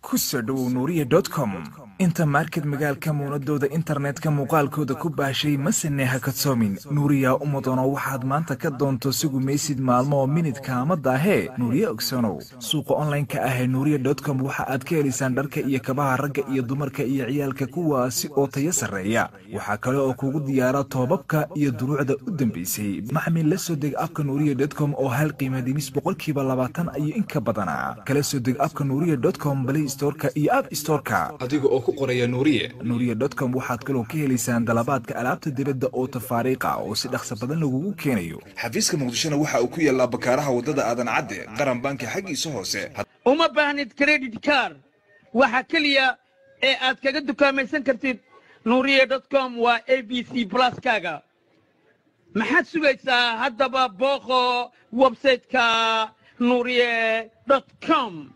ku soo dhowow nuuriya com inta market magaalka muunadooda internetka muuqaalkooda ku baashay masene ha kadsoomin nuuriya uma doono waxaad maanta ka doonto sigu maysid maalmo oo minidka ama daahee nuuriye ogsanow suuqa onlineka ah ee nuuriya com waxa aad ka helaysaan dharka iyo kabaha ragga iyo dumarka iyo ciyaalka kuwaasi oo tayo sarreeya waxaa kale oo kugu diyaara toobabka iyo duruucda u dambaysay maxmil la soo deg abka nuuriya com oo hal qiima dhimis boqolkiiba labaatan iyo in ka badana kala soo deg abka nuuriya com balay storka iyo app storka adiga oo ku qoraya nuuriye nuuriya com waxaad kaloo ka helaysaan dalabaadka alaabta dibadda oo tafaariiqa oo si dhaqso badan lagugu keenayo xafiiska muqdishona waxa uu ku yaallaa bakaaraha waddada aadan cadde qaran banki xaggiisa hoose uma baahnid credit car waxa keliya ee aad kaga dukaamaysan kartid nuuriye com waa a b c pluskaaga maxaad sugaysaa haddaba booqo websayteka nuuriye com